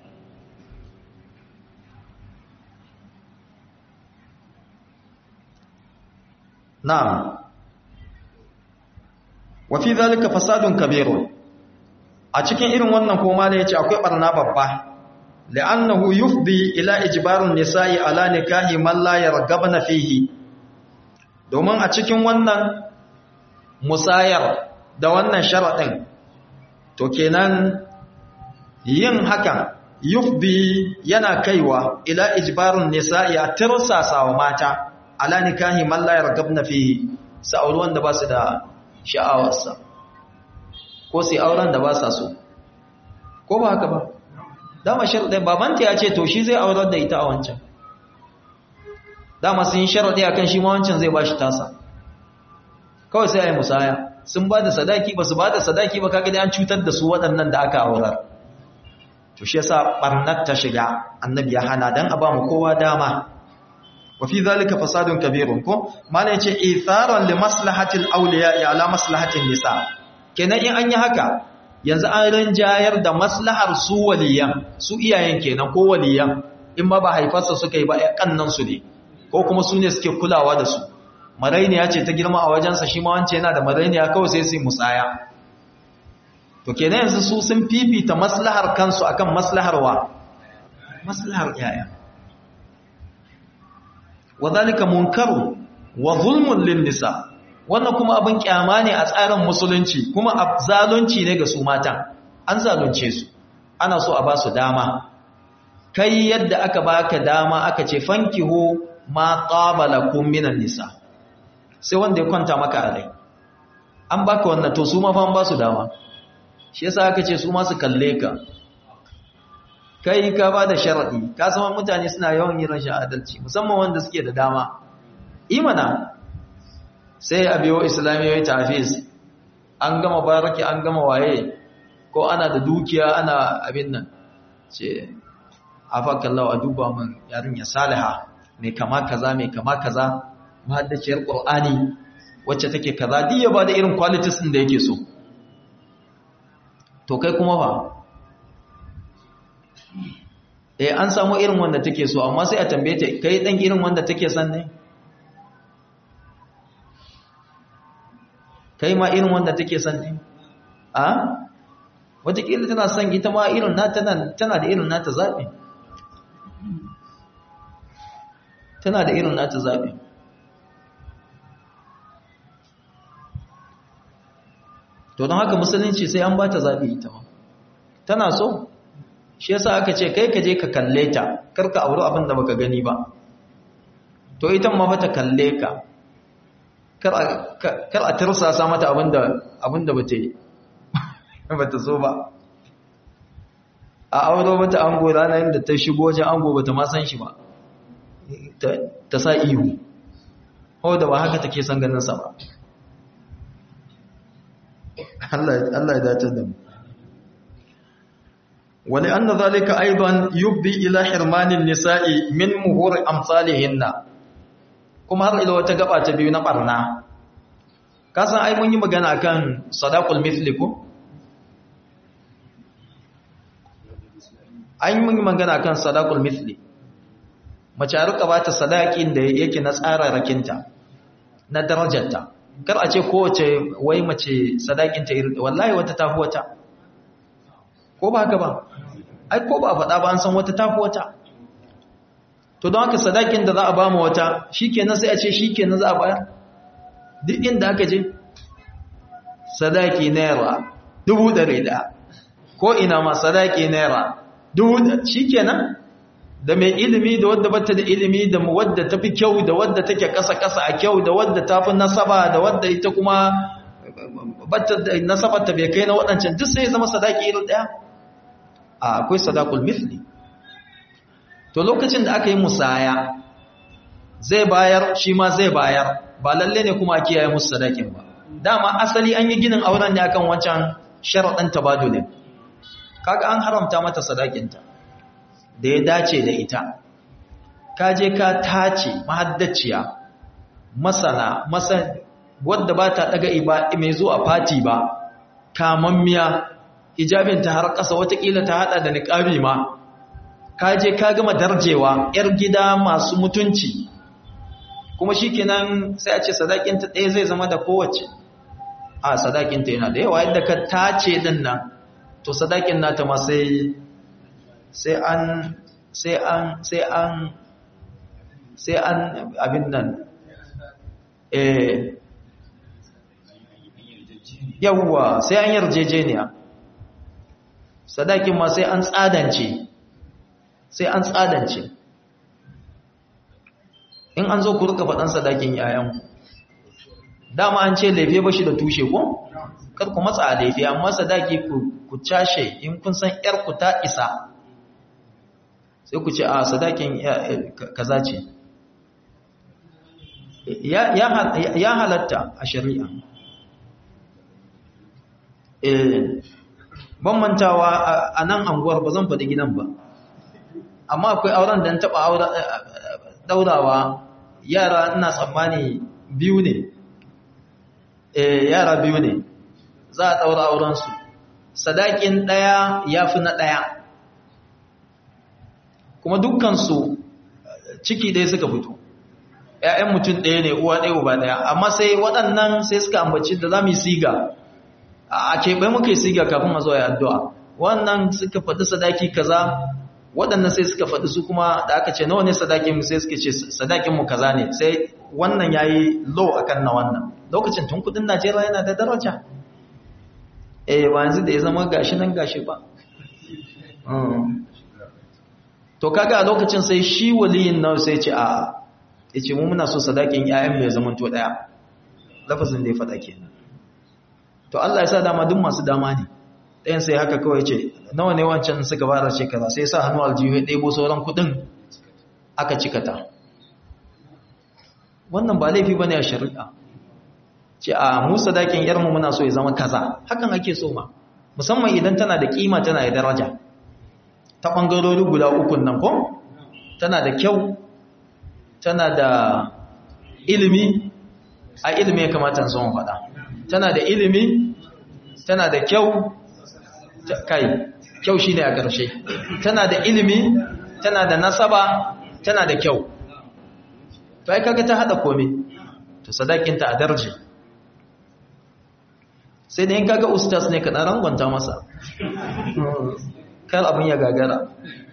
na'am wa fi zalika fasadun kabirun a cikin irin wannan koma ne yace akwai barna babba li'annahu yufdi ila ijbarun nisa'i ala nikahi man la yargabna fihi domin a cikin wannan musayar da wannan sharaɗin to kenan yin hakan yufdi yana kaiwa ila ijbarun nisa'i a tirsasa wa mata ala nikahi man la yargabna fihi sa'ul wanda ba su da sha'awarsa ko sai auren da ba sa so ko ba haka ba dama sharadin babanta ya ce to shi zai aurar da ita a wancan dama sun yi sharadi akan shi ma wancan zai bashi tasa kawai sai ayi musaya sun ba da sadaki ba su ba da sadaki ba kaga dai an cutar da su waɗannan da aka aurar to shi yasa barnat ta shiga annabi ya hana dan a ba mu kowa dama wa fi zalika fasadun kabirun ko mana yace itharan li maslahati al-awliya ala maslahati nisa kenan in an yi haka yanzu an rinjayar da maslahar su waliyan su iyayen kenan ko waliyan in ma ba haifarsa suka yi ba ya kannan su ne ko kuma su ne suke kulawa da su marainiya ce ta girma a wajensa shi ma wance yana da marainiya kawai sai su musaya to kenan yanzu su sun fifita maslahar kansu akan maslahar wa maslahar yaya wadhalika munkaru wa zulmun lin nisa wannan kuma abin kyama ne a tsarin musulunci kuma zalunci ne ga su matan an zalunce su ana so a ba su dama kai yadda aka baka dama aka ce fankihu ma qabalakum minan nisa sai wanda ya kwanta maka a rai an baka wannan to su ma fa an ba su dama shi yasa aka ce su ma su kalle ka kai ka ba da sharadi ka san mutane suna yawan yin rashin adalci musamman wanda suke da dama imana sai a biyo islamiyoyi tafiz an gama baraki an gama waye ko ana da dukiya ana abin nan ce afakallahu a duba min yarinya saliha mai kama kaza mai kama kaza mahaddaciyar qur'ani wacce take kaza duk ya bada irin qualities din da yake so to kai kuma fa eh an samu irin wanda take so amma sai a tambaye ta kai dan irin wanda take son ne kai ma irin wanda take son ne a wataƙila tana son ita ma irin nata tana da irin nata zaɓi tana da irin nata zaɓi to don haka musulunci sai an ba ta zaɓi ita ma tana so shi yasa aka ce kai ka je ka kalle ta karka auri abin da baka gani ba to ita ma fa ta kalle ka kar a tirsasa mata abinda abinda bata yi bata so ba a auro mata ango ranar da ta shigo wajen ango bata ma san shi ba ta sa ihu hau da ba haka take son ganin sa ba Allah ya dace da mu wani anna zalika aidan yubdi ila hirmanin nisa'i min muhur amsalihinna kuma har ila wata gaba ta biyu na barna kasan ai mun yi magana akan sadaqul mithli ko ai mun yi magana akan sadaqul mithli mace a rika bata sadaqin da yake na tsara rakinta na darajarta kar a ce kowace wai mace sadaqin ta irin wallahi wata tafi wata ko ba haka ba ai ko ba faɗa ba an san wata tafi wata to don haka sadakin da za a ba mu wata shikenan sai a ce shikenan za a bayar duk inda aka je sadaki naira dubu ɗari ɗaya ko ina ma sadaki naira dubu shikenan da mai ilimi da wadda bata da ilimi da wadda ta fi kyau da wadda take ƙasa-ƙasa a kyau da wadda ta fi nasaba da wadda ita kuma bata da nasabar ta bai kai na waɗancan duk sai zama sadaki irin ɗaya a akwai sadakul mithli to lokacin da aka yi musaya zai bayar shi ma zai bayar ba lalle ne kuma a kiyaye musu sadakin ba dama asali an yi ginin auren ne akan wancan sharaɗin tabadulin kaga an haramta mata sadakinta da ya dace da ita ka je ka tace mahaddaciya masana masa wadda ba ta daga iba mai zuwa fati ba kamammiya hijabinta har ƙasa watakila ta hada da niƙabi ma ka je ka gama darjewa yar gida masu mutunci kuma shikenan sai a ce sadakinta ɗaya zai zama da kowace a sadakinta yana da yawa yadda ka tace din nan to sadakin nata ma sai sai an sai an sai an sai an abin nan eh yawwa sai an yarjejeniya sadakin ma sai an tsadance sai an tsadance in an zo ku rika faɗan sadakin yayanku dama an ce laife ba shi da tushe ko kar ku matsa a laife amma sadaki ku cashe in kun san ku ta isa sai ku ce a sadakin kaza ce ya halatta a shari'a ban mantawa a nan anguwar ba zan faɗi gidan ba amma akwai auren da taɓa daurawa yara ina tsammani biyu ne yara biyu ne za a ɗaura aurensu sadakin ɗaya ya fi na ɗaya kuma dukkansu ciki ɗaya suka fito ‘ya'yan mutum ɗaya ne uwa ɗaya uba ɗaya amma sai waɗannan sai suka ambaci da za mu yi siga a keɓe muke siga kafin a zo ya addu'a wannan suka faɗi sadaki kaza waɗannan sai suka faɗi su kuma da aka ce nawa ne sadakin mu sai suka ce sadakin mu kaza ne sai wannan yayi low akan na wannan lokacin tun kudin Najeriya yana da daraja eh ba yanzu da ya zama gashi nan gashi ba to kaga a lokacin sai shi waliyin nan sai ce a yace mu muna so sadakin ƴaƴan mai zaman to daya lafazin da ya faɗa kenan to Allah ya sa dama duk masu dama ne ɗayan sai haka kawai ce nawa ne wancan suka bada ce kaza sai sa hannu aljihu ya ɗebo sauran kuɗin aka cikata wannan ba laifi bane a shari'a ce a mu sadakin yarmu muna so ya zama kaza hakan ake so ma musamman idan tana da kima tana da daraja ta ɓangarori guda ukun nan ko tana da kyau tana da ilimi a ilimi ya kamata son faɗa tana da ilimi tana da kyau kai kyau shine a ƙarshe tana da ilimi tana da nasaba tana da kyau to ai kaga ta hada komai to sadakinta a darje sai da yin kaga ustaz ne ka dan rangwanta masa kar abin ya gagara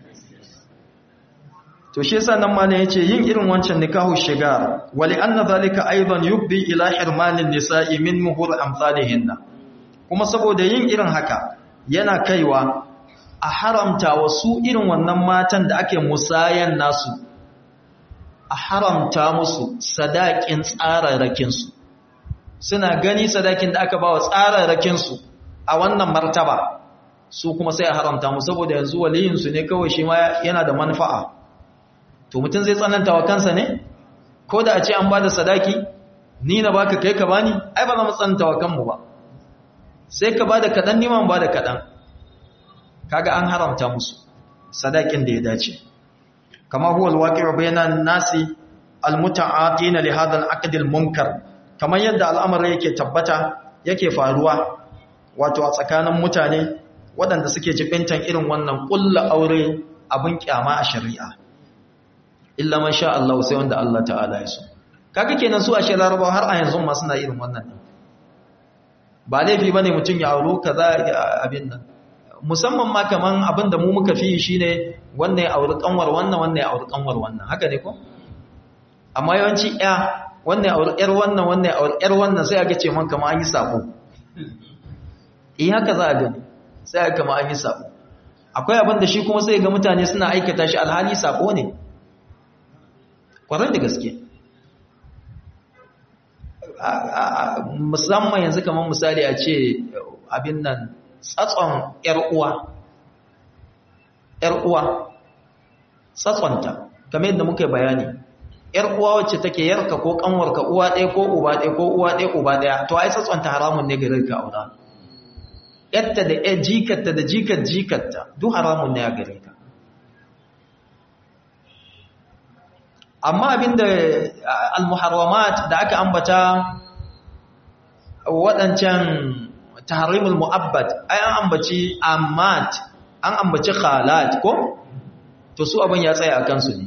to shi yasa nan malam yace yin irin wancan nikahu shigar wali anna zalika aidan yubdi ila hirmanin nisa'i min muhur amsalihinna kuma saboda yin irin haka yana kaiwa a haramta wasu irin wannan matan da ake musayan nasu a haramta musu sadakin tsararrakinsu suna gani sadakin da aka ba wa tsararrakinsu a wannan martaba su kuma sai a haramta mu saboda yanzu waliyinsu ne kawai shi ma yana da manfa'a to mutum zai tsananta wa kansa ne ko da a ce an ba da sadaki ni na baka kai ka bani ai ba za mu tsananta wa kanmu ba sai ka ba da kaɗan niman ba da kaɗan kaga an haramta musu sadakin da ya dace kama huwa alwaqi'u bainan nasi almuta'atina li hadha al-aqd al-munkar kamar yadda al'amari yake tabbata yake faruwa wato a tsakanin mutane waɗanda suke jibintan irin wannan ƙulla aure abin kyama a shari'a illa man sha Allah sai wanda Allah ta'ala ya so kaga kenan su a shi laraba har a yanzu ma suna irin wannan din ba laifi bane mutum ya auro kaza abin nan musamman ma kaman abin da mu muka fi shine wannan ya auri kanwar wannan wannan ya auri kanwar wannan haka ne ko amma yawanci ya wannan ya auri yar wannan wannan ya auri yar wannan sai aka ce man kamar an yi sabo eh haka za a gani sai aka kama an yi sabo akwai abin da shi kuma sai ga mutane suna aikata shi alhali sabo ne kwarar da gaske musamman yanzu kamar misali a ce abin nan tsatson uwa uwa tsatsonta kamar yadda muka bayani uwa wacce take yarka ko kanwarka uwa ɗaya ko uba ɗaya ko uwa ɗaya uba ɗaya to ai tsatsonta haramun ne gare ka aura yatta da ya jikarta da jikar jikarta duk haramun ne a gare ka amma abinda al-muharramat da aka ambata waɗancan tahrimul mu'abbad ai an ambaci ammat an ambaci khalat ko to su abin ya tsaya akan su ne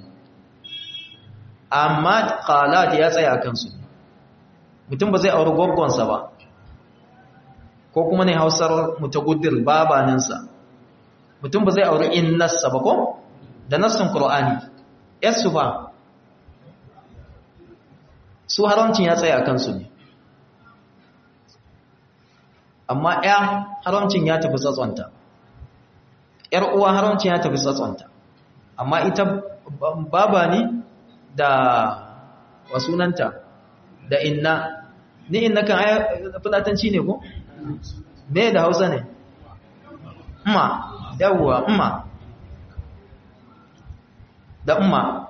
ammat khalat ya tsaya akan su ne mutum ba zai auri gwaggonsa ba ko kuma ne hausar mutaguddir babaninsa mutum ba zai auri innarsa ba ko da nassin qur'ani yasu ba su haramcin ya tsaya kansu ne amma ya haramcin ya tafi tsatsonta ‘yar uwa haramcin ya tafi tsatsonta amma ita baba ne da wasunanta da inna ni inna kan fulatanci ne ko? me da hausa ne? umma yawwa umma da umma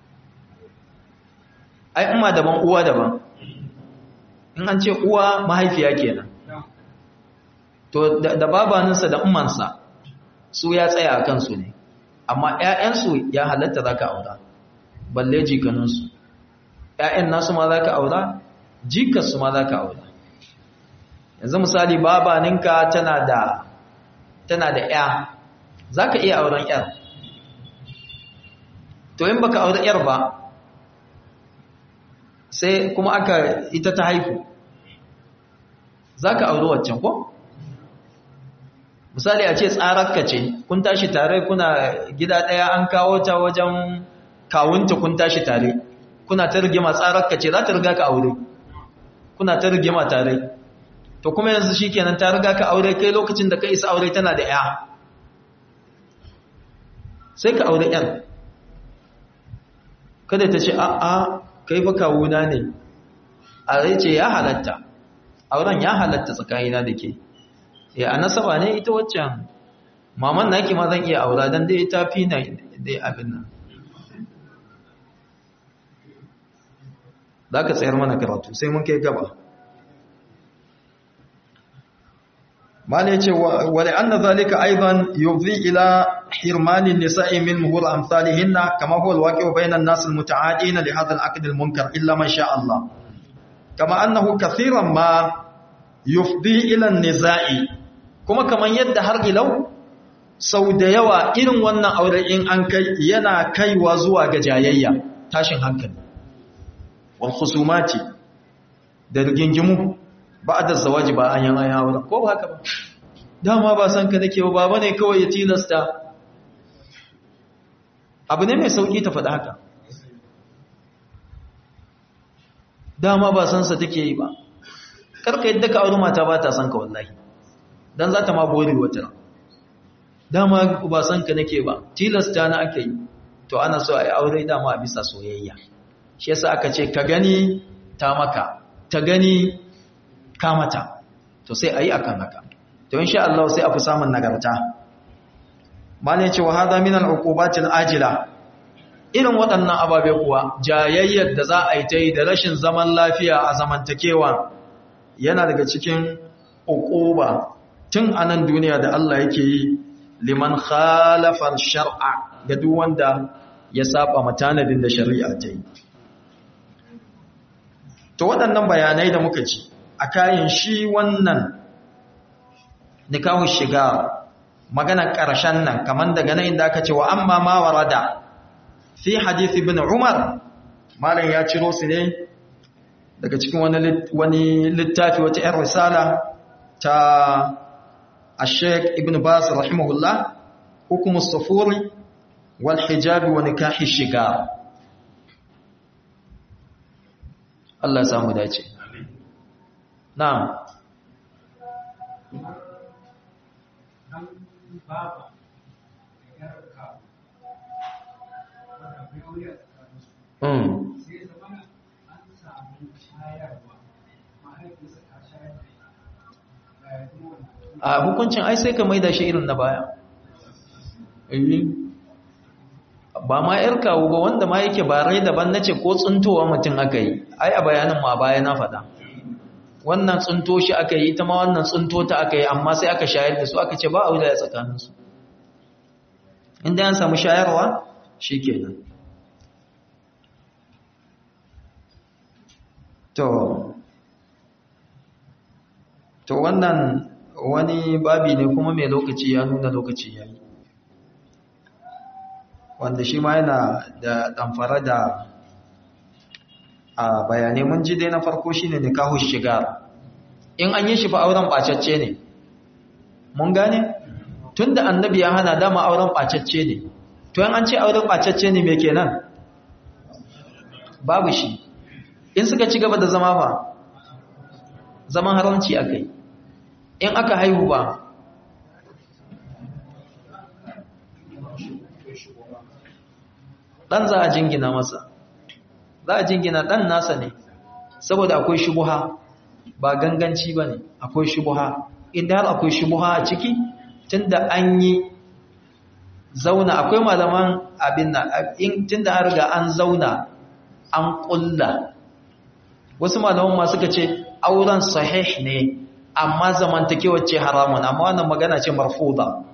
ai umma daban uwa daban in an ce uwa mahaifiya kenan to da babaninsa da ummansa su ya tsaya a kansu ne amma ‘ya'yansu ya halatta za ka aura balle jikaninsu ‘ya'yan nasu ma za ka aura jikarsu ma za ka aura yanzu misali babaninka tana da tana da ‘ya za ka iya auren ‘yar to in baka aure ‘yar ba sai kuma aka ita ta haifu za ka auri waccan ko misali a ce tsararka ce kun tashi tare kuna gida ɗaya an kawo ta wajen kawunta kun tashi tare kuna ta rigima tsararka ce za ta riga ka aure kuna ta rigima tare to kuma yanzu shi kenan ta riga ka aure kai lokacin da ka isa aure tana da ya sai ka aure yan kada ta ce a'a kai fa kawuna ne a rai ce ya halatta auren ya halatta tsakanina da ke ya a nasaba ne ita waccan maman naki ma zan iya aura don dai ta fi na dai abin nan za ka tsayar mana karatu sai mun kai gaba ma ne ce wale an na zalika aiban yuzi ila hirmanin nisa'i min muhur amsalihinna kama huwa alwaqi bainan nas almutaadina li hadha alaqd almunkar illa man sha Allah kama annahu kathiran ma yufdi ila an-niza'i kuma kaman yadda har ilau sau da yawa irin wannan aure in an kai yana kaiwa zuwa ga jayayya tashin hankali wal khusumati da rigingimu ba'da zawaji ba an yana aure ko ba haka ba dama ba san ka nake ba bane kawai ya tilasta abu ne mai sauki ta faɗa haka dama ba san sa take yi ba karka yadda ka aure mata ba ta san ka wallahi dan za ta ma bori wata dama ba san ka nake ba tilasta na ake yi to ana so a yi aure dama a bisa soyayya shi yasa aka ce ka gani ta maka ta gani ka mata to sai a yi akan haka to insha Allah sai a fi samun nagarta malai ce wa hada min al-uqubatil ajila irin waɗannan ababe kuwa jayayyar da za a yi ta yi da rashin zaman lafiya a zamantakewa yana daga cikin uquba tun a nan duniya da Allah yake yi liman khalafar shar'a ga duk wanda ya saba matanadin da shari'a ta yi to waɗannan bayanai da muka ci a kayan shi wannan nikahu shiga maganar ƙarshen nan kamar daga nan inda aka ce wa amma ma warada fi hadith ibn umar malam ya ciro su ne daga cikin wani littafi wata 'yan risala ta الشيخ ابن باز رحمه الله حكم الصفور والحجاب ونكاح الشجار الله يسامو داce نعم Mm. a hukuncin ai sai ka maida shi irin na baya ba ma yar kawo ba wanda ma yake ba rai daban na ce ko tsuntowa mutum aka yi ai a bayanin ma baya na faɗa wannan tsunto shi aka yi ita ma wannan tsunto ta aka yi amma sai aka shayar da su aka ce ba a wuda ya tsakaninsu inda yan samu shayarwa shi kenan to to wannan wani babi ne kuma mai lokaci ya nuna lokaci ya yi wanda shi ma yana da ɗamfara da a bayanai mun ji dai na farko shi ne nikahu shiga in an yi shi fa auren ɓacacce ne mun gane tun da annabi ya hana dama auren ɓacacce ne to yan an ce auren ɓacacce ne mai kenan babu shi in suka ci gaba da zama fa zaman haramci aka yi in aka haihu ba ɗan za a jingina masa za a jingina ɗan nasa ne saboda akwai shubuha ba ganganci ba ne akwai shubuha inda har akwai shubuha a ciki tunda an yi zauna akwai malaman abin na tunda an riga an zauna an ƙulla wasu malaman ma suka ce auren sahih ne amma zamantakewar ce haramun amma wannan magana ce marfuda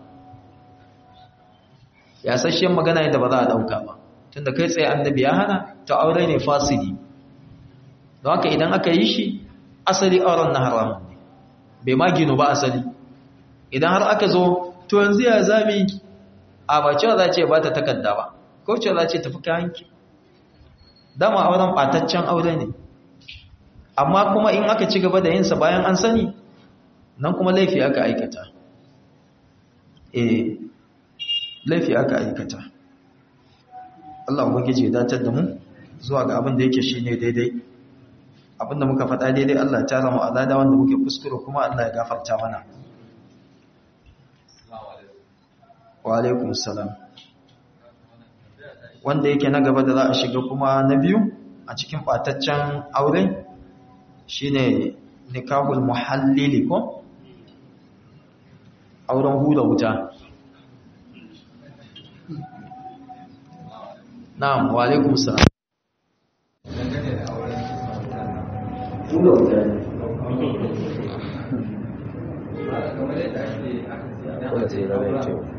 ya sashen magana yadda ba za a dauka ba tunda kai tsaye annabi ya hana ta aure ne fasidi don haka idan aka yi shi asali auren na haramun ne bai ma gino ba asali idan har aka zo to yanzu ya zami a ba cewa za ce ba ta takarda ba ko cewa za ce tafi kayanki dama auren ɓataccen aure ne amma kuma in aka ci gaba da yinsa bayan an sani nan kuma laifi aka aikata eh laifi aka aikata Allah ubangiji ya datar da mu zuwa ga abin da yake shine daidai abinda muka faɗa daidai Allah ta zama alada wanda muke kuskure kuma Allah ya gafarta mana wa alaikum salam wanda yake na gaba da za a shiga kuma na biyu a cikin ɓataccen aure shine nikahul muhallili ko auren hula wuta na'am wa alaikum salam hula wuta ne Wace na mai kyau.